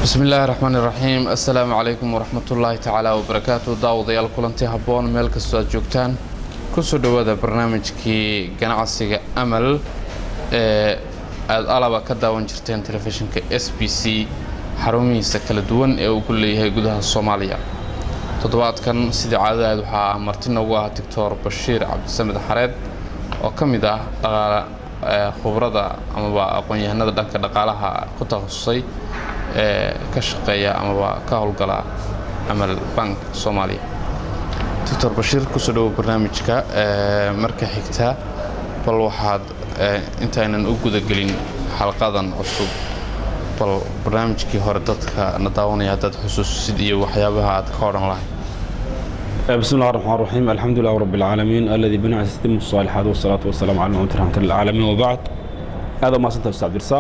bismi illaahi raxmaani raxiim assalaamu calaykum waraxmatullaahi tacaala wabarakaatu daawadayaal kulanti habboon meel kastoo aad joogtaan kusoo dhowaada barnaamijkii ganacsiga amal ee aada alaba ka daawan jirteen telefishinka s b c xarumihiisa kala duwan ee uu ku leeyahay gudaha soomaaliya toddobaadkan sidii caadadaad waxaa marti noogu ah doctor bashiir cabdisamed xareed oo ka mid ah dhaqaale khubrada amaba aqoon-yahanada dhanka dhaqaalaha ku takhasusay ee ka shaqeeya amaba ka howlgala amal bank soomaaliya doctor bashiir kusoo dhowo barnaamijka marka xigta bal waxaad intaynan u gudagelin xalqadan cusub bal barnaamijkii hore dadka na daawanaya haddaad xusuusid iyo waxyaabaha aad ka odhan lahay بسم الله الرحمن الرحيم الحمد لله رب العالمين الذي بنعم يتم الصالحات والصلاة والسلام على محمد رحمة للعالمين وبعد هذا ما سنت أستاذ عبد الرزاق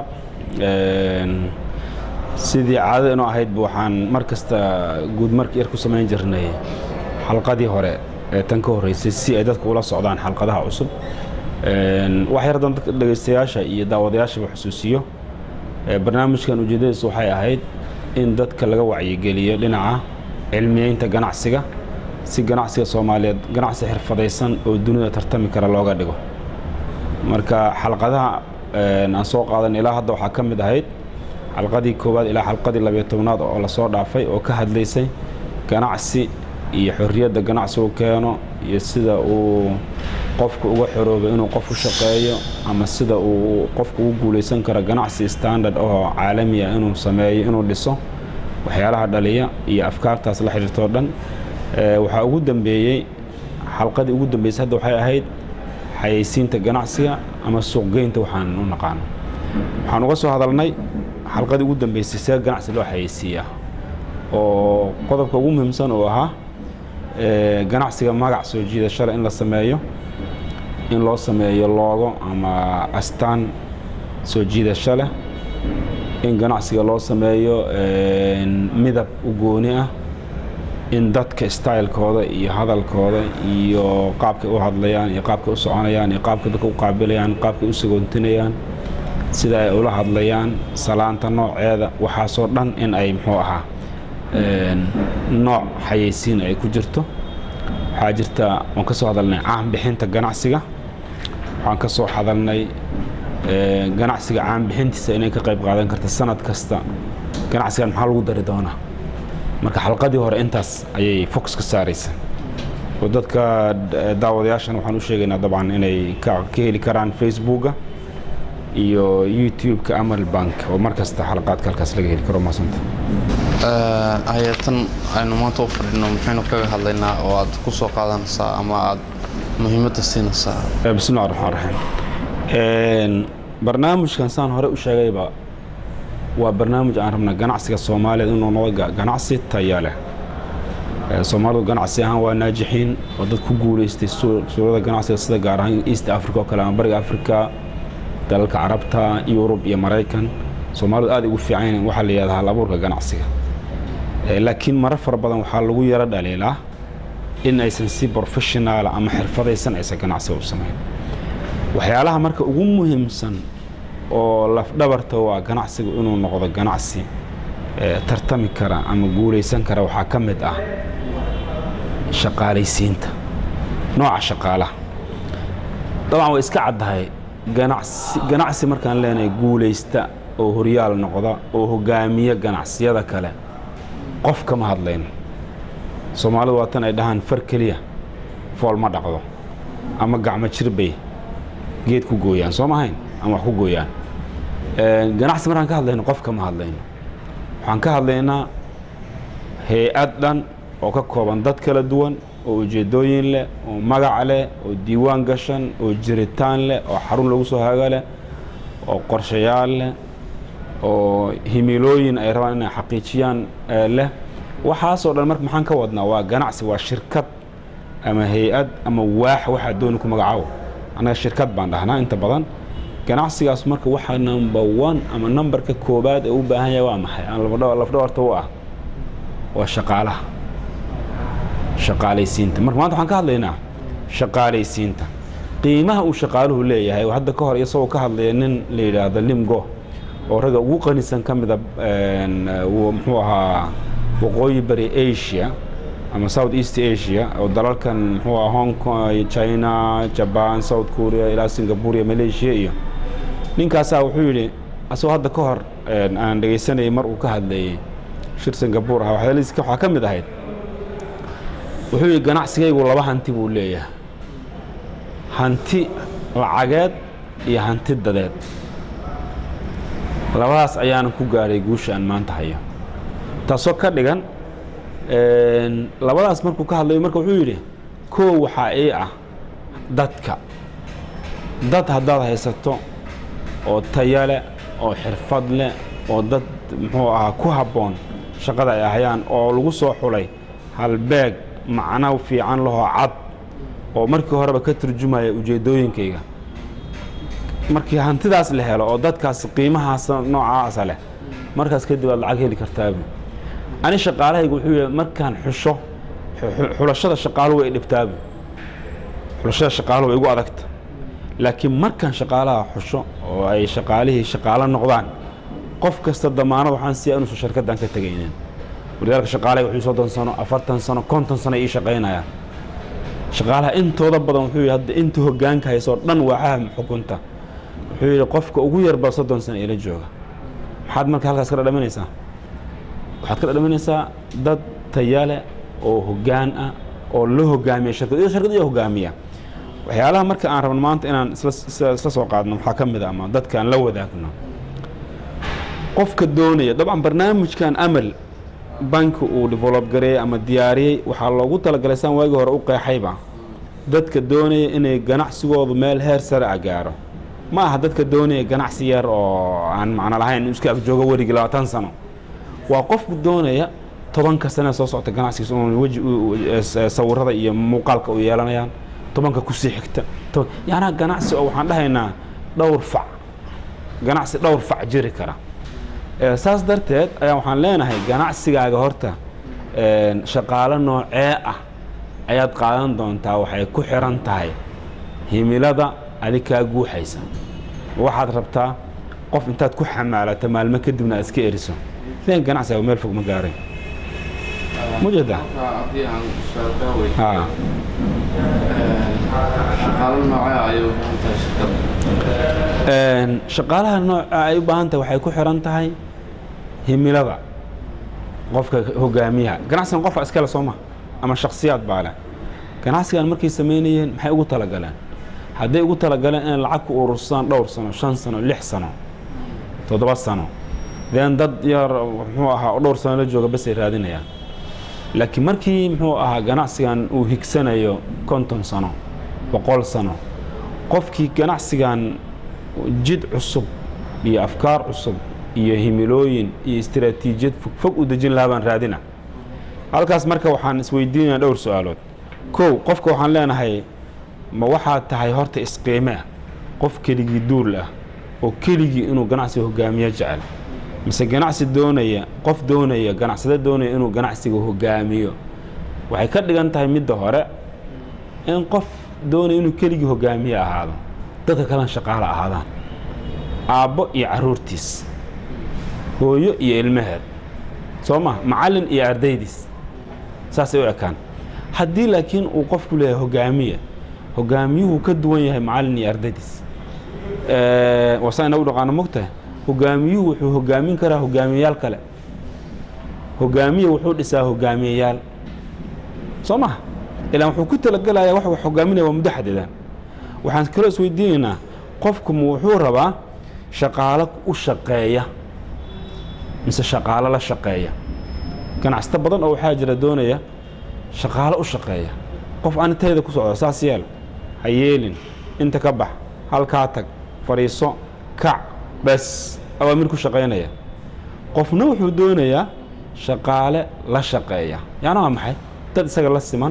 sidii caadada inoo ahaydba waxaan mar kasta guud markii yar ku samayn jirnay xalqadii hore ee tan ka horreysay si ay dadku ula socdaan xalqadaha cusub wax yar haddaan dadka dhegaystayaasha iyo daawadayaashaba xusuusiyo barnaamijkan ujeeddadiisu waxay ahayd in dadka laga wacyigeliyo dhinaca cilmiyeynta ganacsiga si ganacsiga soomaaliyeed ganacsi xirfadaysan oo dunida tartami kara looga dhigo marka xalqadaha aan soo qaadan ilaa hadda waxaa ka mid ahayd xalqadii koowaad ilaa xalqadii labiyo tobnaad oo lasoo dhaafay oo ka hadlaysay ganacsi iyo xorriyadda ganacsigu keeno iyo sida uu qofku uga xoroobay inuu qof u shaqeeyo ama sida uu qofku ugu guulaysan karo ganacsi standard oo caalami ah inuu sameeyo inuu dhiso waxyaalaha dhaliya iyo afkaartaas la xidhiirtoo dhan waxaa ugu dambeeyey xalqadii ugu dambeysay hadda waxay ahayd xayeysiinta ganacsiga ama suuqgeynta waxaan u naqaano waxaan uga soo hadalnay xalqadii ugu dambeysay see ganacsi loo xayeysiiyaa oo qodobka ugu muhiimsan uu ahaa ganacsiga magac soo jiidashale in la sameeyo in loo sameeyo loogo ama astaan soo jiidasho leh in ganacsiga loo sameeyo midab u gooni ah in dadka stylekooda iyo hadalkooda iyo qaabkay u hadlayaan iyo qaabkay u soconayaan iyo qaabkay dadka u qaabilayaan qaabkay u sagoontinayaan sida ay ula hadlayaan salaanta nooceeda waxaasoo dhan in ay muxuu ahaa nooc xayeysiin ay ku jirto waxaa jirta waan ka soo hadalnay caanbixinta ganacsiga waxaan ka soo hadalnay ganacsiga caanbixintiisa inay ka qayb qaadan karta sanad kasta ganacsigan maxaa lagu dari doonaa marka xalqadii hore intaas ayay fox ka saaraysa oo dadka daawadayaashan waxaan u sheegaynaa dabcan inay ka heli karaan facebooka iyo youtube-ka amal bank oo mar kasta xalaqaadka halkaas laga heli karo maasanta hay-atan aynu maanta u fadhino maxaynu kaga hadlaynaa oo aad ku soo qaadanaysaa ama aad muhiimadda siinaysaa bismillahi raxmaan raxiim barnaamijkan saan hore u sheegayba waa barnaamij aan rabna ganacsiga soomaaliyeed inuu noqdo ganacsi taya leh soomaalidu ganacsi ahaan waa naajixiin oo dad ku guulaystay suurada ganacsiga sida gaar ahaan east africa oo kale ama bariga africa dalalka carabta yurub iyo maraykan soomaalidu aad ugu fiican yihiin waxaa la yidhahdaa hal abuurka ganacsiga laakiin marar fara badan waxaa lagu yaro dhaliilaa in aysan si professionaala ama xirfadaysan aysan ganacsiga u samayn waxyaalaha marka ugu muhiimsan oo lafdhabarta waa ganacsigu inuu noqdo ganacsi tartami kara ama guulaysan kara waxaa ka mid ah shaqaalaysiinta nooca shaqaalaha dabcan way iska caddahay ganacsi markaan leenahay guulaysta oo horyaal noqda oo hogaamiya ganacsiyada kale qof kama hadlayno soomaalidu waa tan ay dhahaan far keliya fool ma dhaqdo ama gacmo jirbay geed ku gooyaan soo mahayn ama wax ku gooyaan ganacsi markaan ka hadlayno qof kama hadlayno waxaan ka hadlaynaa hay-ad dhan oo ka kooban dad kala duwan oo ujeeddooyin leh oo magac leh oo diiwaan gashan oo jiritaan leh oo xarun lagu soo haga leh oo qorshayaal leh oo himilooyin ay rabaan inay xaqiijiyaan leh waxaasoo dhan marka maxaan ka wadnaa waa ganacsi waa shirkad ama hay-ad ama waax waxaa dooni ku magacaabo annaga shirkad baan dhahnaa inta badan ganacsigaas marka waxaa number one ama numberka koobaad ee u baahan yahay waa maxay aan lafdhabarta u ah waa shaqaalaha shaqaalaysiinta marka maanta waxaan ka hadlaynaa shaqaalaysiinta qiimaha uu shaqaaluhu leeyahay hadda ka hor isagoo ka hadlaya nin la yidhaahdo limgo oo ragga ugu qanisan ka mida muxuu ahaa waqooyi bari asia ama south east asia oo dalalkan muxuu aha hong kong china jaban south korea ilaa singapore iyo malaysia iyo ninkaasaa wuxuu yidhi asagoo hadda ka hor aan dhegaysanayay mar uu ka hadlayey shir singapore ah waxyaalihiis waxaa ka mid ahayd wuxuu yidhi ganacsigaygu laba hanti buu leeyahay hanti lacageed iyo hanti dadeed labadaas ayaanan ku gaadhay guusha aan maanta hayo taasoo ka dhigan labadaas markuu ka hadlayo marka wuxuu yidhi koow waxaa ii ah dadka dad haddaad haysato oo taya leh oo xirfad leh oo dad muxuu ahaa ku habboon shaqada ay ahayaan oo lagu soo xulay halbeeg macno fiican lahoo cad oo markii horeba ka turjumaya ujeeddooyinkayga markii hantidaas la helo oo dadkaas qiimahaas noocaasa leh markaas kadib aad lacag heli kartaabu ani shaqaalahaygu wuxuu yahay markaan xusho xulashada shaqaaluhu way dhibtaabu xulashada shaqaaluhu way igu adagta laakiin markaan shaqaalaha xusho oo ay shaqaalihii shaqaalo noqdaan qof kasta damaanad waxaan siiya inuusan sharkaddan ka tegaynin walidaalka shaqaalahayga wuxuu soddon sano afartan sano konton sano ii shaqaynayaan shaqaalaha intooda badan wuxuu yidhi hadda inta hoggaanka hayso oo dhan waacaha xukunta wuxuu yidhi qofka ugu yarba soddon sano ila jooga maxaad marka halkaas ka dhadhaminaysaa waxaad ka dhadhaminaysaa dad tayale oo hoggaan ah oo la hogaamiya shirkad iyo shirkad iyo hogaamiya waxyaalaha marka aan rabno maanta inaan isla soo qaadno waxaa ka mid a ama dadka aan la wadaagno qofka doonaya dabcan barnaamijkan amal banki uu develop gareeyey ama diyaariyey waxaa loogu talagalay saan waagii hore u qeexayba dadka doonaya inay ganacsigoodu meel heer sare a gaaro ma aha dadka doonaya ganacsi yar oo aan macno lahayn in iska agjoogo werigi labaatan sano waa qofku doonaya tobanka sane soo socota ganacsigiisa un weji sawirada iyo muuqaalka u yeelanayaan tobanka kusii xigta yaanaa ganacsi oo waxaan dhahaynaa dhowr fac ganacsi dhowr fac jiri kara saas darteed ayaa waxaan leenahay ganacsigaaga horta shaqaalo noocee ah ayaad qaadan doontaa waxay ku xiran tahay himilada adig kaa guuxaysa waxaad rabtaa qof intaad ku xamaalata maalmo kadibna aad iska eriso len ganacsiga meel fog ma gaaray mujeda shaqaalaha nooca ay u baahan tahay waxay ku xiran tahay himilada qofka hogaamiyaha ganacsigan qofka iskale soo ma ama shaksiyaad baa leh ganacsigan markay samaynayeen maxay ugu talagaleen hadday ugu talagaleen inay lacag ku urursadaan dhowr sano shan sano lix sano toddoba sano den dad yar muxuu ahaa oo dhowr sano la jooga basay raadinayaan laakiin markii muxuu ahaa ganacsigan uu higsanayo konton sano boqol sano qofkii ganacsigan jid cusub iyo afkaar cusub iyo himilooyin iyo istaraatiijiyad fogfog u dejin lahaa baan raadina halkaas marka waxaan isweydiinaya dhowr su-aalood kow qofka waxaan leenahay ma waxaad tahay horta isqiimea qof keligii duul ah oo keligii inuu ganacsiga hogaamiyo jecel mise ganacsi doonaya qof doonaya ganacsade doonaya inuu ganacsiga hogaamiyo waxay ka dhigan tahay midda hore in qof doonaya inuu keligii hogaamiye ahaado dadka kalena shaqaalo ahaadaan aabbo iyo carruurtiis hooyo iyo ilmaheed soo ma macallin iyo ardaydiis saasay u ekaan haddii laakiin uu qofku leeyahay hogaamiye hogaamiyuhu ka duwan yahay macallin iyo ardaydiis wasaa inagu dhaqaano mogtahay hogaamiyuhu wuxuu hogaamin karaa hogaamiyeyaal kale hogaamiye wuxuu dhisaa hogaamiyeyaal soo maha ilaan wuxuu ku talagelayaa wax wax hogaaminaya waa muddo xadidan waxaan kaloo isweydiinaynaa qofku ma wuxuu rabaa shaqaalo u shaqeeya mise shaqaalo la shaqeeya ganacsato badan oo waxaa jira doonaya shaqaalo u shaqeeya qof aan intayda ku socdo saas yeel ha yeelin inta ka bax halkaa tag fadhiiso kac bes awaamir ku shaqaynaya qofna wuxuu doonayaa shaqaale la shaqeeya yacni waa maxay dad isaga la siman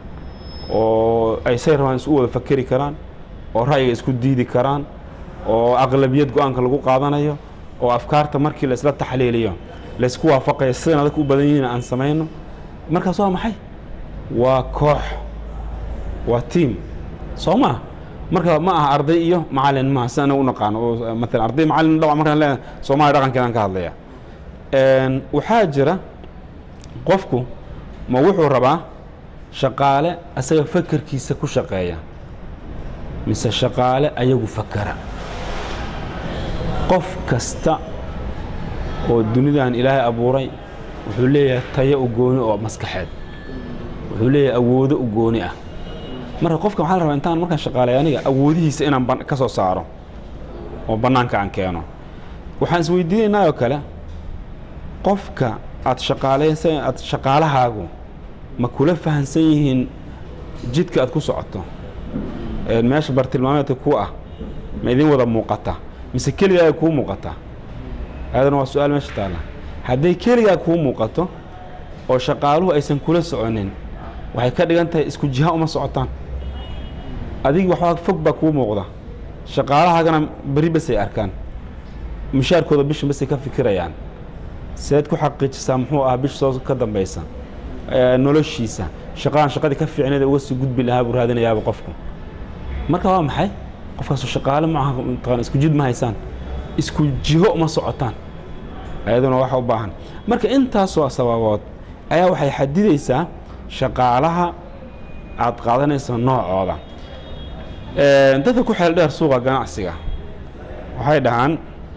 oo ay say rabaan isu wada fakeri karaan oo ra'yiga isku diidi karaan oo aqlabiyad go-aanka lagu qaadanayo oo afkaarta markii la isla taxliiliyo laysku waafaqaya sidan adag u badan yihiin aan samayno markaas waa maxay waa koox waa tiam soo maa marka ma aha arday iyo macalin maaha si anaga u naqaano oo maalan arday macalin dhawa markaan leeyahay soomaaliya dhaqankeedaan ka hadlaya waxaa jira qofku ma wuxuu rabaa shaqaale asaga fakerkiisa ku shaqeeya mise shaqaale ayagu fakera qof kasta oo dunidan ilaahay abuuray wuxuu leeyahay tayo u gooni oo maskaxeed wuxuu leeyahay awoodo u gooni ah marka qofka waxaa la rabaa intaan markaan shaqaalay aniga awoodihiisa inaan ka soo saaro oo bannaanka aan keeno waxaan isweydiinaynaa oo kale qofka aad shaqaalaysa aad shaqaalahaagu ma kula fahansan yihiin jidka aad ku socoto meesha bartilmaameedka ku ah ma idin wada muuqata mise keligaa kuu muuqata aadana waa su-aal meesha taalla hadday keligaa kuu muuqato oo shaqaaluhu aysan kula soconin waxay ka dhigan tahay isku jiha uma socotaan adigi waxbaa fog baa kuu muuqda shaqaalahaagana beri basay arkaan mushaarkooda bishan basay ka fikirayaan seed ku xaqiijisaa muxuu ahaa bish soo ka dambaysa noloshiisa shaqadan shaqadii ka fiicneed uga sii gudbi lahaa buu raadinayaaba qofku marka waa maxay qofkaasu shaqaale maaha mataqana isku jid ma haysaan isku jiho uma socotaan ayaduna waxa u baahan marka intaasoo sababood ayaa waxay xadidaysaa shaqaalaha aad qaadanayso noocooda dadka ku xeel dheer suuqa ganacsiga waxay dhahaan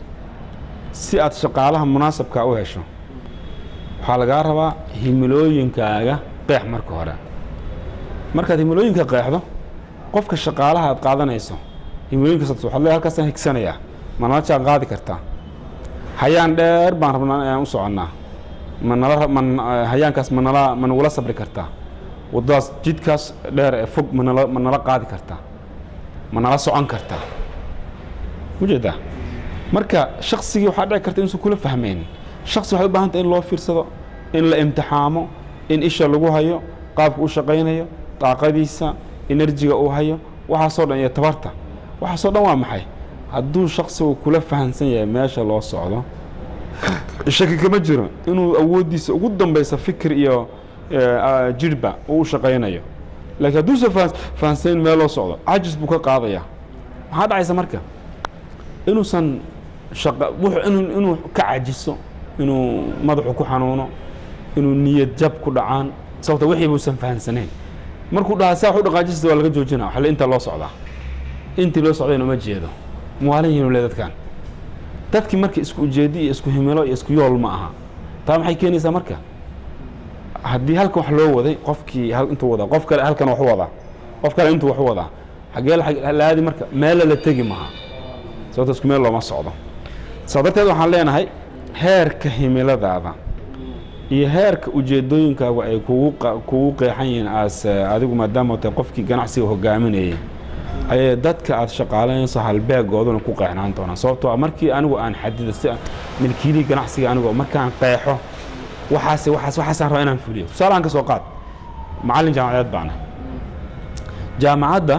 si aad shaqaalaha munaasabka u hesho waxaa lagaa rabaa himilooyinkaaga qeex marka hore markaad himilooyinka qeexdo qofka shaqaalaha aad qaadanayso himilooyinkaas waxaad le halkaasaan higsanayaa ma nala jaan qaadi kartaa hayaan dheer baan rabnaa inaan u soconnaa ma nala ma hayaankaas ma nala ma nagula sabri kartaa waddadaas jidkaas dheer ee fog ma nala ma nala qaadi kartaa ma nala socon kartaa ujeedaa marka shaksigii waxaa dhici karta inuusan kula fahmayn shaksi waxay u baahantay in loo fiirsado in la imtixaamo in isha lagu hayo qaabka u shaqaynayo daaqadiisa enerjiga uu hayo waxaasoo dhan iyo tabarta waxaasoo dhan waa maxay hadduu shaksigu kula fahamsan yahay meesha loo socdo shaki kama jiro inuu awooddiisa ugu dambaysa fikir iyo jirhba uu u shaqaynayo laakiin hadduusan fahamsanin meel loo socdo cajis buu ka qaadaya maxaa dhacaysa marka inuusan shaqa inuu inuu ka cajiso inuu madaxu ku xanuuno inuu niyad jab ku dhacaan sababta wixii buusan fahamsanayn markuu dhahaa saa wax u dhaqaajista waa laga joojina waxale inta loo socdaa intii loo socdayna uma jeedo muwaalin yihiinu le dadkan dadkii marka isku ujeedi iyo isku himilo iyo isku yool ma aha taa maxay keenaysaa marka haddii halkan wax loo waday qofkii intuu wadaa qof kale halkan wax u wadaa qof kale intuu wax u wadaa xagee laadi marka meella la tegi maha sababta isku meel looma socdo saa darteed waxaan leenahay heerka himiladaada iyo heerka ujeedooyinkaagu ay kugu kugu qeexan yihiin aas adigu maadaama tahay qofkii ganacsiga hogaaminayay ayay dadka aad shaqaalaynayso halbeegooduna ku qeexnaan doonaan sababtoo markii anigu aan xadido si milkiilihii ganacsiga anigoo markaan qeexo waxaas waxaas waxaasaan rabaa inaan fuliyo tusaalahan ka soo qaad macallin jaamacadeed baana jaamacadda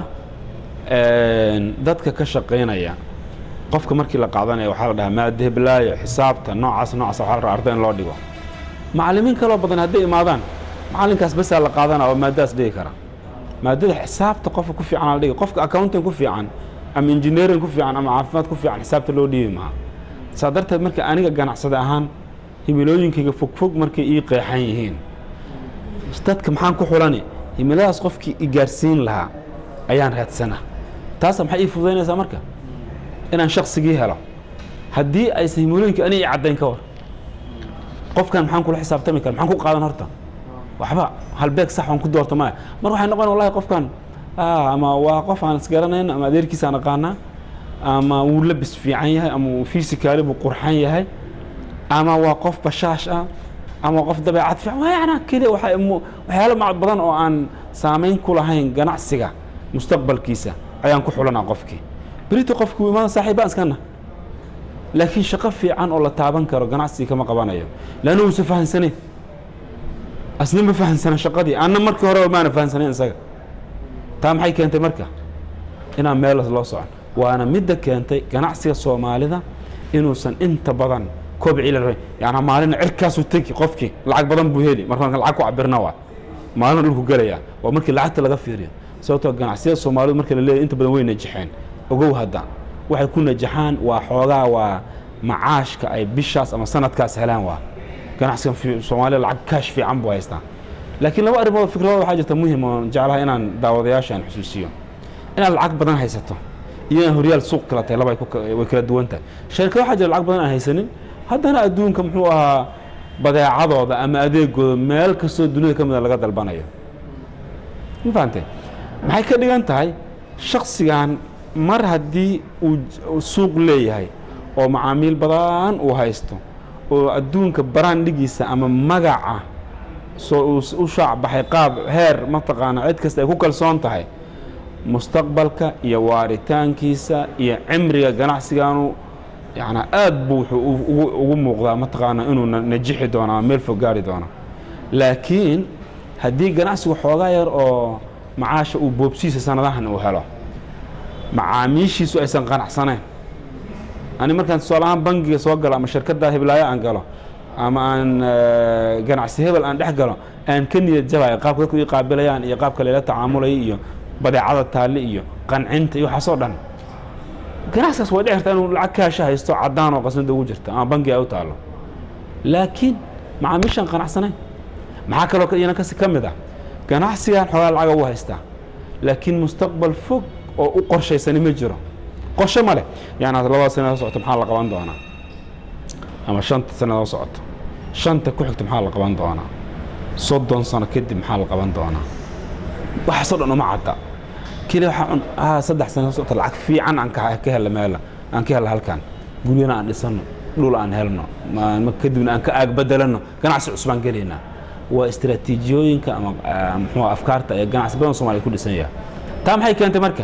dadka ka shaqaynaya qofka markii la qaadanaya waxaa la dhahaa maada heblaayo xisaabta noocaas noocaas waxaa la rabaa arday in loo dhigo macallimiin kaloo badan hadday imaadaan macallinkaas basaa la qaadana oo maadadaas dhigi kara maadada xisaabta qofka ku fiican la dhigi qofka accounting ku fiican ama engineering ku fiican ama caafimaad ku fiican xisaabta loo dhiibi maha saa darteed marka aniga ganacsada ahaan himilooyinkayga fogfog markay ii qeexan yihiin dadka maxaan ku xulani himiladaas qofkii i gaarsiin lahaa ayaan raadsana taasa maxay ii fududaynaysaa marka inaan shaksigii helo haddii aysan himilooyinka ani i caddayn ka war qofkan maxaan kula xisaabtami kara maxaan ku qaadan horta waxba halbeeg sax aan ku doorto maya mar waxay noqon wallahi qofkan ama waa qof aan isgaranayn ama adeerkiisa aan aqaanaa ama wuu labis fiican yahay ama wuu fisikaali buu qurxan yahay ama waa qof bashaash ah ama qof dabeecad fiican waa yana keliya waxa waxyaalo mac badan oo aan saamayn ku lahayn ganacsiga mustaqbalkiisa ayaan ku xulanaa qofkii berito qofkii wuu imaan saaxiibaan iskana laakiin shaqo fiican oo la taaban karo ganacsiga kama qabanayo leanna uusa fahansaneyn asna ma fahansana shaqadii anna markii horeba maana fahansanayn isaga taa maxay keentay marka inaan meel loo socon waana midda keentay ganacsiga soomaalida inuusan inta badan kobci la yani maalina cirkaasuu tegi qofkii lacag badan buu heli markaan lacag ku cabirna waa maalina dhulku gelaya waa markii lacagta laga fiiriyo sababtoo ganacsiyada soomaalidu marka la leeyahy inta badan way najaxeen ogow hadda waxay ku najaxaan waa xoogaa waa macaashka ay bishaas ama sanadkaas helaan waa ganacsigan fi- soomaaliya lacag kaash fiican buu haystaa laakiin laba arrimood fikradooda waxaa jirta muhim oo jeclaha inaan daawadayaasha aan xusuusiyo inaad lacag badan haysato iyo inaad horyaal suuq kala tahay laba ay ku ka- way kala duwan tahay shirkado waxaa jira lacag badan aan haysanin haddana adduunka muxuu ahaa badeecadooda ama adeegooda meel kastoo dunida ka mida laga dalbanayo ma fahamtee maxay ka dhigan tahay shaksigan mar haddii uu j- uu suuq leeyahay oo macaamiil badan uu haysto oo adduunka baraandhigiisa ama magaca soo uu s- u shaac baxay qaab heer mataqaana cid kasta ay ku kalsoon tahay mustaqbalka iyo waaritaankiisa iyo cimriga ganacsiganu yana aad buu wuxuu u- ugu ugu muuqdaa mataqaana inuu na- najixi doono ama meel fog gaari doono laakiin haddii ganacsigu xoogaa yar oo macaasha uu boobsiisa sanadahan uu helo macaamiishiisu aysan qanacsanayn ani markaan tusaale ahaan bangiga soo galo ama shirkadda hiblaayo aan galo ama aan eh, ganacsi hebel aan dhex galo aan ka niyad jabayo qaabka dadku ii qaabilayaan iyo qaabka layla tacaamulaya iyo badeecada taalle iyo qancinta iyo waxaasoo dhan ganacsigaas way dhici kartaa inuu lacag kaasha haysto caddaan oo qasnada ugu jirta ama bangi ay u taallo laakiin macaamiishaan qanacsanayn maxaa kaloo ka- iyana kasi ka mid ah ganacsigan xoogaa lacaga u haystaa laakiin mustaqbal fog oo u qorshaysani ma jiro qorshe ma leh yani labada sana soo socoto maxaa la qaban doonaa ama shanta sanadoo socoto shanta ku xigta maxaa la qaban doonaa soddon sano kadib maxaa la qaban doonaa waxaasoo dhan uma cadda keli waxaa un ah saddex sano socota lacag fiican aan ka ka hela meela aan ka hela halkan guryana aan dhisano dhul aan helno ma- ma- kadibna aan ka aag bedelano ganacsi cusub aan gelaynaa waa istiraatiijiyooyinka ama ah, muxuu ah, afkaarta ee ganacsi badan soomaaliya ku dhisan yahay taa maxay keentay marka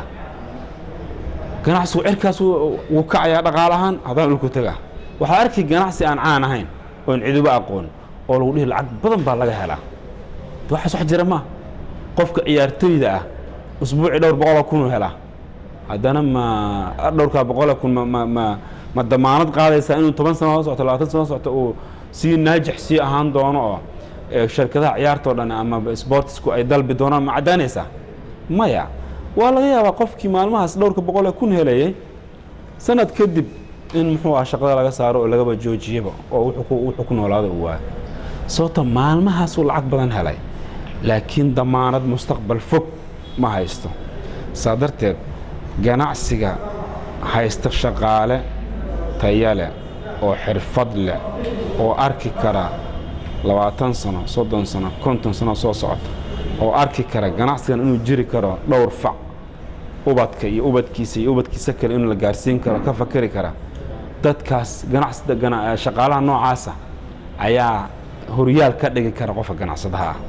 ganacsigu cirkaas wuu wuu kacayaa dhaqaalahaan haddana dhulku tagaa waxaa arki ganacsi aan caan ahayn oon ciduba aqoon oo lagu dhihi lacag badan baa laga helaa de waxaas wax jira ma qofka ciyaartoyda ah usbuucii dhowr boqoloo kunuu helaa haddana ma dhowrkaa boqoloo kun ma ma ma ma damaanad qaadaysaa inuu toban sano soo socoto labaatan sano soo socoto uu sii naajix sii ahaan doono oo ee, shirkadaha ciyaartoo dhan ama sportsku ay dalbi doonaan ma caddaanaysaa maya waa laga yaabaa qofkii maalmahaas dhowrka boqol ee kun helayay sanad kadib in muxuu ah shaqada laga saaro oo lagaba joojiyaba oo wuxuu ku- wuxuu ku noolaada uu waayo sababto maalmahaasuu lacag badan helay laakiin damaanad mustaqbal fog ma haysto saa darteed ganacsiga haysta shaqaale taya leh oo xirfad leh oo arki kara labaatan sano soddon sano konton sano soo socota oo arki kara ganacsigan inuu jiri karo dhowr fac ubadka iyo ubadkiisa iyo ubadkiisa kale in la gaarsiin karo ka fakari kara dadkaas ganacsi gana- shaqaalaha noocaasa ayaa horyaal ka dhigi kara qofka ganacsadaha ah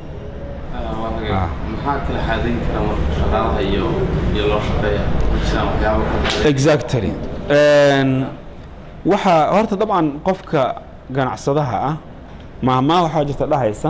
Ah. maxaa kala xaadayn kara marka shaqaalaha iyo iyo loo shaqeeya ma jiraan waxyaabo kala exactly Een, waxaa horta dabcan qofka ganacsadaha ah mahmaa waxaa jirta dhahaysa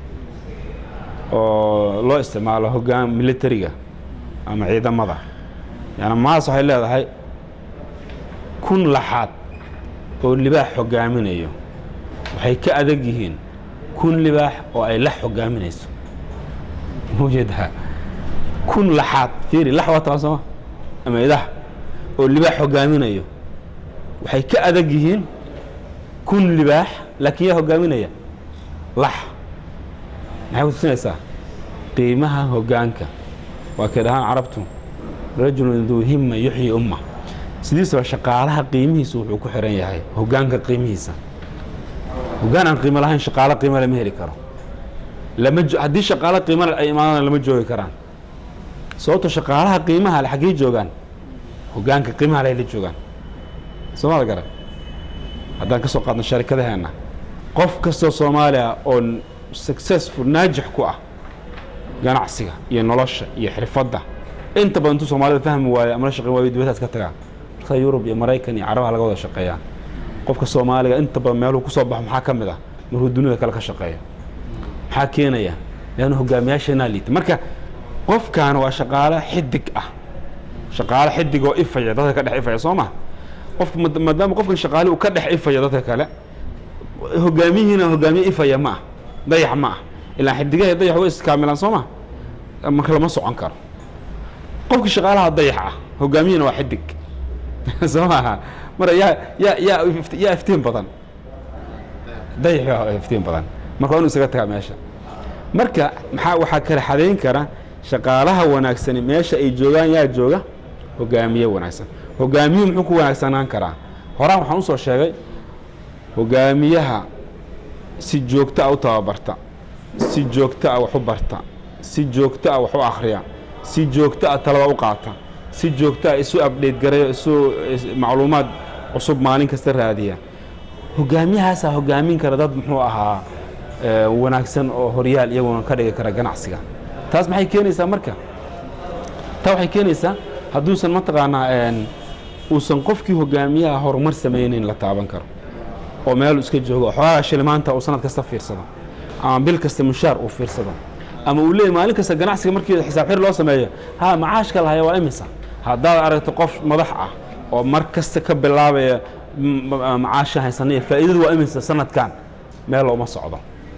oo loo isticmaalo hoggaan militariga ama ciidamada yani maas waxay leedahay kun laxaad oo libaax hogaaminayo waxay ka adag yihiin kun libaax oo ay lax hogaaminayso mawjeedaha kun laxaad fiiri lax waa taa sooma ama idaha oo libaax hogaaminayo waxay ka adag yihiin kun libaax laakiin yaa hogaaminaya lax maxay ku tusinaysaa qiimaha hoggaanka waa kay dhahaan carabtu rajulun duu himma yuxyi umma sidiisaba shaqaalaha qiimihiisa wuxuu ku xiran yahay hoggaanka qiimihiisa hoggaan aan qiimo lahayn shaqaalo qiimo lama heli karo lama jo- haddii shaqaalo qiimo leh ay imaadaan lama joogi karaan sababto shaqaalaha qiimaha leh xaggee joogaan hoggaanka qiimaha leh la joogaan soomada garan haddaan ka soo qaadno sharikadaheenna qof kastoo soomaaliya oo successful naajix ku ah ganacsiga iyo nolosha iyo xirfadda inta badan intuu soomaalida fahmi waayo ama la shaqeyn waayo dibadaas ka tagaa marka yurub iyo maraykan iyo carabaha laga wada shaqeeyaa qofka soomaaliga inta badan meeluhu ku soo baxo maxaa ka mid ah markuu dunida kale ka shaqeeyo maxaa keenaya leanna hogaamiyaasheenaa liita marka qofkan waa shaqaale xidig ah shaqaale xidig oo ifaya dadka ka dhex ifaya soo ma qof maad- maadaama qofkan shaqaale uu ka dhex ifaya dadka kale hogaamiyihiina hogaamiye ifaya ma ah dayax ma ah ilaa xidigaha dayax way iskaamilaan soo ma marka lama socon karo qofkii shaqaalaha dayax ah hogaamiyana waa xidig soo maaha mara yaa yaa yaa ift- yaa iftiin badan dayax waa iftiin badan marka waa inu isaga tagaa meesha marka maxaa waxaa kala xadayn kara shaqaalaha wanaagsani meesha ay joogaan yaa jooga hogaamiye wanaagsan hogaamiyuhu muxuu ku wanaagsanaan karaa horaan waxaan usoo sheegay hogaamiyaha si joogto ah u tababarta si joogto ah wax u barta si joogto ah wax u akhriya si joogto ah talaba u qaata si joogto ah isu abdheyt garayo isu is- macluumaad cusub maalin kasta raadiya hogaamiyahaasaa hogaamin kara dad muxuu ahaa ee, wanaagsan oo horyaal iyaguna ka dhigi kara ganacsiga taas maxay keenaysaa marka taa waxay keenaysaa hadduusan mataqaanaa een, uusan qofkii hogaamiyaha horumar samaynayn la taaban karo oo meel iska joogo oo xoogaa shilimaanta uu sanad kasta fiirsado ama bil kasta mushaar uu fiirsado ama uu leeyahy maalin kasta ganacsiga markii xisaab xir loo sameeyo ha macaashka lahaya waa imisa haddaad aragto qof madax ah oo mar kasta ka bilaabaya m- m- macaasha haysanaya faa'iidadu waa imisa sanadkan meel looma socdo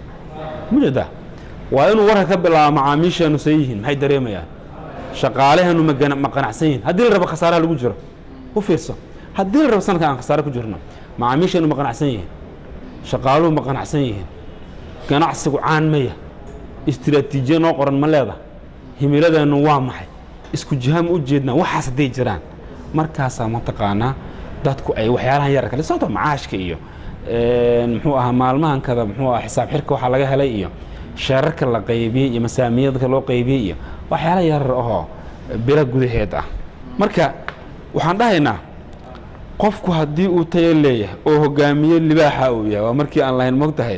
mujeda waa inuu warka ka bilaabo macaamiisheenu say yihiin maxay dareemayaan shaqaalaheenu ma gana- ma qanacsan yihiin haddii la rabo khasaaraha lagu jiro u fiirso haddii la rabo sanadkan aan khasaare ku jirno macaamiisheenu ma qanacsan yihiin shaqaaluhu ma qanacsan yihiin ganacsigu caan maya istiraatiijiya noo qoran ma leeda himiladeennu waa maxay isku jiha ma u jeednaa waxaas hadday jiraan markaasaa mataqaanaa dadku ay waxyaalahan yar kale sababtoo macaashka iyo een, muxuu ahaa maalmahan kada muxuu ahaa xisaab xirka waxaa laga helay iyo sheerarka la qaybiyey iyo masaamiyadka loo qaybiyey iyo waxyaala yarar ahoo bilo gudaheed ah marka waxaan dhahaynaa qofku haddii uu tayo leeyahay oo hogaamiye libaaxa uu yahay waa markii aan lahayn mogtahay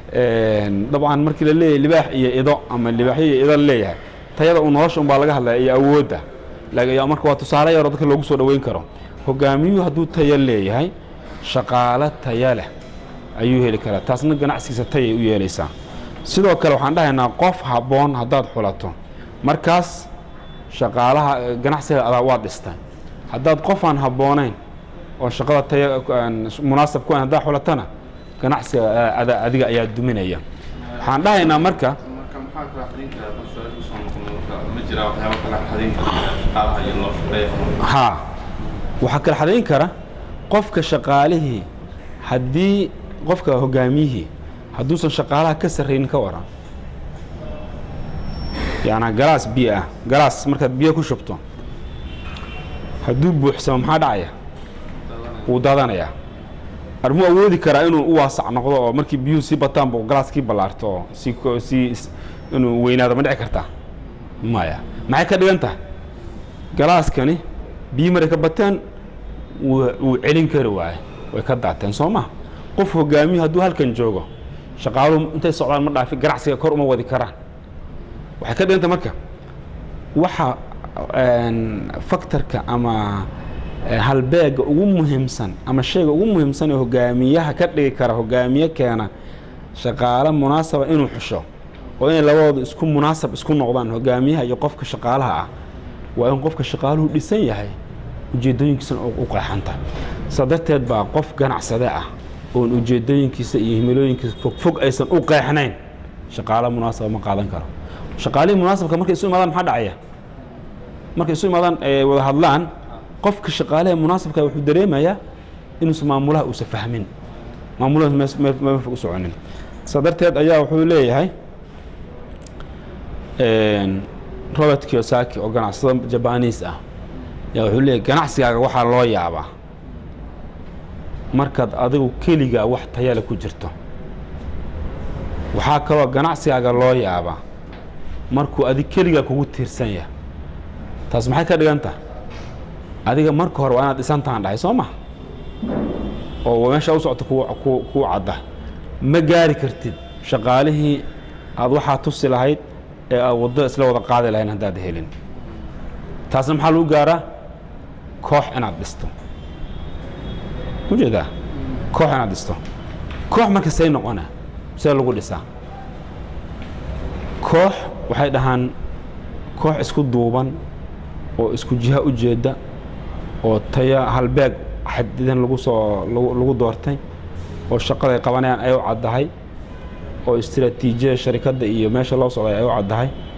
dabcan markii la leeyahay libaax iyo ido ama libaaxyo iyo ido leeyahay tayada uu nolosha unbaa laga hadlaya iyo awoodda laakiin marka waa tusaale yaroo dadka loogu soo dhoweyn karo hogaamiyuhu hadduu tayo leeyahay shaqaalo taya leh ayuu heli karaa taasna ganacsigiisa tayay u yeelaysaa sidoo kale waxaan dhahaynaa qof habboon haddaad xulato markaas shaqaalaha ganacsiga adaa waad dhistay haddaad qof aan habboonayn oo shaqada taya aan munaasab ku ahayn haddaad xulatana ganacsiga ada adiga ayaa duminaya waxaan dhahaynaa marka marka maxaa kala xadin karaa qof su'aal kusoo noqon marka ma jiraa waxyaabo kala xadin kara shaqaalaha iyo loo shaqeeya haa waxaa kala xadayn kara qofka shaqaalihii haddii qofka hogaamiyihii hadduusan shaqaalaha ka sarraynin ka waran yacnaa galaas biyo ah galaas markaad biyo ku shubto hadduu buuxsamo maxaa dhacaya wuu daadanayaa armuu awoodi karaa inuu u waasac noqdo oo markii biyuhu sii bataan buu galaaskii ballaarto oo sii ko- sii inuu weynaado ma dhici kartaa maya maxay ka dhigan tahay galaaskani biyi maray ka bateen wuu wuu celin kari waaye way ka daateen soo ma qof hogaamiyo hadduu halkan joogo shaqaaluhu intay socdaan ma dhaafi ganacsiga kor uma wadi karaan waxay ka dhiganta marka waxa faktorka ama halbeega ugu muhiimsan ama shayga ugu muhiimsan ee hogaamiyaha ka dhigi kara hogaamiye keena shaqaale munaasaba inuu xusho oo inay labadooda isku munaasab isku noqdaan hogaamiyaha iyo qofka shaqaalaha ah waa in qofka shaqaaluhu dhisan yahay ujeedooyinkiisana u qeexanta saa darteed baa qof ganacsade ah oon ujeedooyinkiisa iyo himilooyinkiisa fogfog aysan u qeexnayn shaqaale munaasaba ma qaadan karo shaqaalihii munaasabka markay isu imaadaan maxaa dhacaya markay isu imaadaan ee wada hadlaan qofka shaqaalaha munaasabka wuxuu dareemayaa inuusan maamulaha uusan fahmin maamulaha meel fog u soconin saa darteed ayaa wuxuu leeyahay robert kiyosaki oo ganacsado jabaniis ah yaa wuxuu leeyahay ganacsigaaga waxaa loo yaabaa markaad adigu keligaa wax tayale ku jirto waxaa kaloo ganacsigaaga loo yaabaa markuu adig keligaa kugu tiirsan yahay taas maxay ka dhigan tahay adiga marka hore waa inaad dhisantaan dhahay soo ma oo meesha u socota kuu cadda ma gaari kartid shaqaalihii aad waxaa tusi lahayd ee aad waddo isla wada qaadi lahayn haddaad helin taasna maxaa lagu gaaraa koox inaad dhisto ujeedaa koox inaad dhisto koox marka say noqona see lagu dhisaa koox waxay dhahaan koox isku duuban oo isku jiha u jeeda oo taya halbeeg xadidan lagu soo lagu doortay oo shaqaday qabanayaan ay u caddahay oo istiraatiijiyada sharikadda iyo meesha loo socday ay u caddahay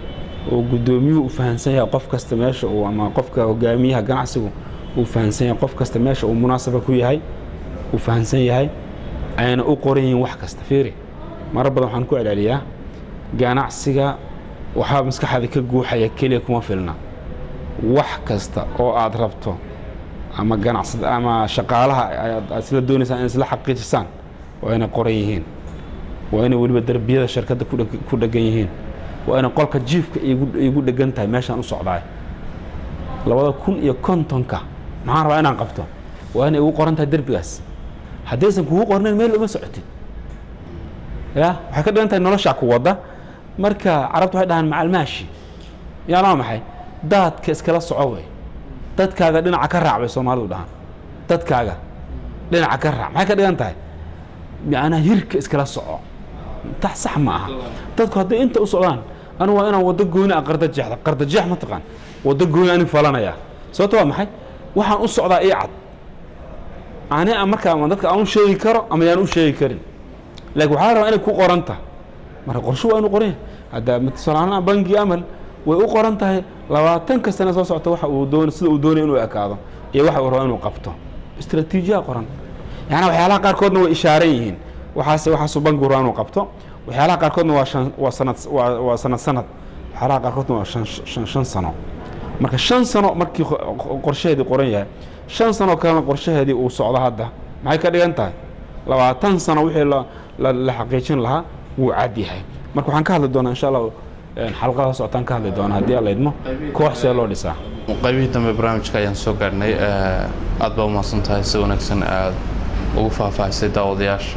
oo guddoomiyuhu u fahamsan yahay qof kasta meesha uu ama qofka hogaamiyaha ganacsigu uu fahamsan yahay qof kasta meesha uu munaasaba ku yahay uu fahamsan yahay ayna u qoran yihiin wax kasta fiiri marar badan waxaan ku celceliyaa ganacsiga waxaa maskaxda ka guuxaya keliya kuma filna wax kasta oo aad rabto ama ganacsad ama shaqaalaha aad isla doonaysaan in isla xaqiijisaan waa inay qoran yihiin waa inay weliba derbiyada shirkadda ku dhegan yihiin waa inay qolka jiifka igu dhegan tahay meeshaan u socdaay labada kun iyo kontonka maxaan rabaa inaan qabto waa inay igu qoran tahay derbigaas haddaysan kugu qornayn meel uma socotid ya waxay ka dhigan tahay noloshaa ku wadda marka carabta waxay dhahaan macalmaashi yaanaa maxay daadka iskala soco wey dadkaaga dhinaca ka raac bay soomaalidu dhahaan dadkaaga dhinaca ka raac maxay ka dhigan tahay macnaa hirka iskala soco tax sax ma aha dadku hadday inta u socdaan anigu waa inaan waddo gooni a qarda jeexda qarda jeex ma taqaan waddo gooni anig falanayaa sababto waa maxay waxaan u socdaa ii cad ani markaa ma dadka aan u sheegi karo ama yaan u sheegi karin laakiin waxaa la rabaa inay ku qoran tahay marka qorsho waa inu qoran yahay hadda tusaalahaan bangi amal way u qoran tahay labaatanka sane soo socota waxa uu doon sida uu doonaya inuu ekaado iyo waxa uu rabo inuu qabto istraatiijiya qoran yaani waxyaalaha qaarkoodna way ishaaran yihiin waxaase waxaasuu bangigu rabo inuu qabto waxyaalaha qaarkoodna waa shan waa sanad waa waa sanad sanad waxyaalaha qaarkoodna waa shan shan shan sano marka shan sano markii qorshaheedii qoran yahay shan sanoo kalena qorshaheedii uu socdo hadda maxay ka dhigan tahay labaatan sano wixii la xaqiijin lahaa wuu cad yahay marka waxaan ka hadli doonaa insha allah xalqada socotaan ka hadli doonaa haddii alla idmo koox see loo dhisaa qaybihii dambe barnaamijka ayaan soo gaadhnay aad baa umahadsan tahay si wanaagsan aad ugu faahfaahisay daawadayaasha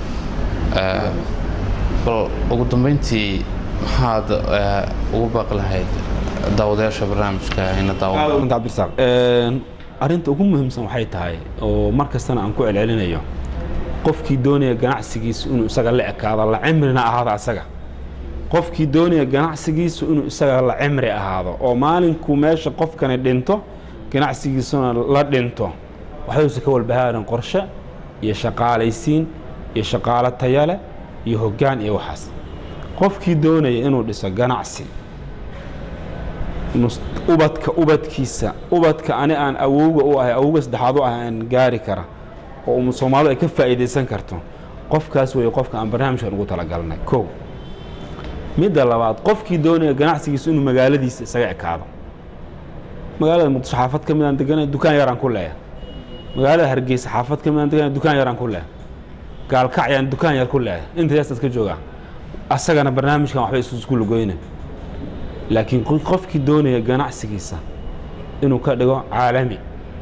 bal ugu dambeyntii maxaad ugu baaqi lahayd daawadayaasha barnaamijka ina daawa cabdirasaaq arrinta ugu muhiimsan waxay tahay oo mar kastana aan ku celcelinayo qofkii doonaya ganacsigiisu inuu isaga la ekaado la cimrina ahaado asaga qofkii doonaya ganacsigiisu inuu isaga la cimri ahaado oo maalinkuu meesha qofkani dhinto ganacsigiisuna la dhinto waxayuusa ka walbahaarin qorshe iyo shaqaalaysiin iyo shaqaalo tayale iyo hoggaan iyo waxaas qofkii doonaya inuu dhiso ganacsi ubadka ubadkiisa ubadka ani aan awowga u ahay awowga saddexaad u ahay aan gaari kara oo soomaalidu ay ka faa'iidaysan karto qofkaas weeye qofka aan barnaamijkan ugu talagalnay kow midda labaad qofkii doonaya ganacsigiisa inuu magaaladiisa isaga ekaado magaalada muqdisho xaafad ka midaan deganay dukaan yaraan ku leeya magaalada hargeysa xaafad ka midaan deganay dukaan yaraan ku leeya gaalkacyaan dukaan yar ku leeya intaas iska joogaa asagana barnaamijkan waxba isku lugoyna laakiin qofkii doonaya ganacsigiisa inuu ka dhigo caalami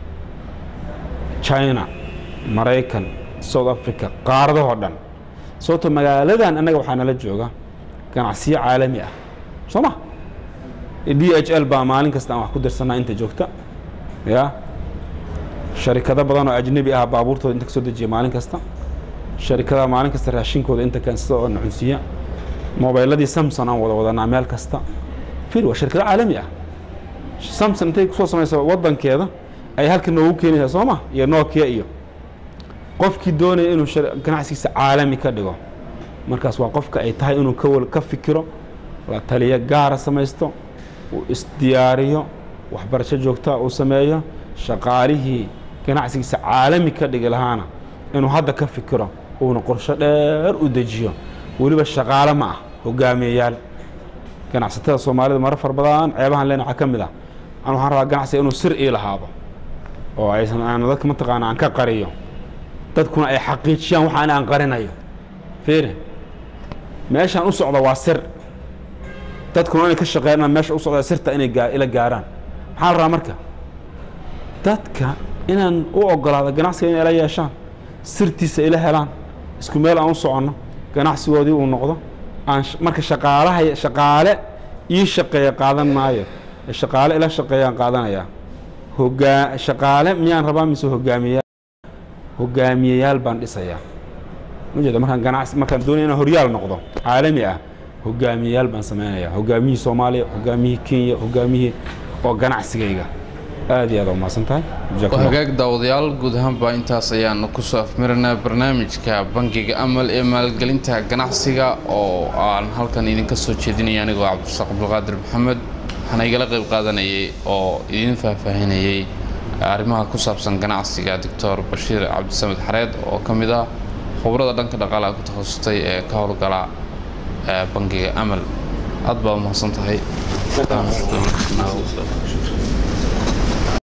china maraykan south africa qaaradahoo dhan sababto magaaladan annaga waxaa nala jooga ganacsiyo caalami ah soo ma d h l baa maalin kasta aan wax ku dirsanaa inta joogta ya sharikado badan oo ajnebi ah baabuurtooda inta ka soo dejiya maalin kasta sharikadaha maalin kasta raashinkooda inta keensada oo nacunsiiya mobayladii samson aan wada wadanaa meel kasta fir waa shirkado caalami ah samson intay kusoo samaysa wadankeeda ay halka noogu keenaysaa soo ma iyo nokia iyo qofkii doonaya inuu ganacsigiisa caalami ka dhigo markaas waa qofka ay tahay inuu ka ka fikiro la taliyo gaara samaysto uu isdiyaariyo waxbarasho joogtaa uu sameeyo shaqaalihii ganacsigiisa caalami ka dhigi lahaana inuu hadda ka fikiro uuna qorsho dheer u dejiyo weliba shaqaale ma ah hogaamiyayaal ganacsatada soomaalida mara far badan ceebahan leen waxaa ka mid ah an waxaan rabaa ganacsiga inuu sir ii lahaado oo aysan aan dadka mataqaana aan ka qariyo dadkuna ay xaqiijiyaan waxaan aan qarinayo fiiri meeshaan u socda waa sir dadkuna inay ka shaqeeyaan meesha u socda sirta inay gaa ila gaaraan maxaa la rabaa marka dadka inaan u ogolaado ganacsiga inay ila yeeshaan sirtiisa ila helaan isku meel aan u soconno ganacsigoodii uu noqdo aan marka shaqaalaha shaqaale ii shaqeeya qaadan maayo shaqaale ila shaqeeyaan qaadanayaa hogaa shaqaale miyaan rabaa mise hogaamiyayaal hogaamiyayaal baan dhisayaa majeeda markaan ganacsi markaan doonaya inaan horyaal noqdo caalami ah hogaamiyayaal baan samaynayaa hogaamiyihii soomaaliya hogaamiyihii kenya hogaamiyihii oo ganacsigayga aad iyo aad u mahadsan tahay waa hagaag daawadayaal guud ahaanba intaas ayaan kusoo afmarinaa barnaamijka bangiga amal ee maalgelinta ganacsiga oo aan halkan idinka soo jeedinaya anigoo cabdirasaaq abdulqaadir maxamed waxaana igala qayb qaadanayay oo idin faahfaahinayay arrimaha ku saabsan ganacsiga doctor bashiir cabdisamed xareed oo ka mid ah khubrada dhanka dhaqaalaha ku takhasustay ee ka howlgala bangiga amal aad baa u mahadsan tahay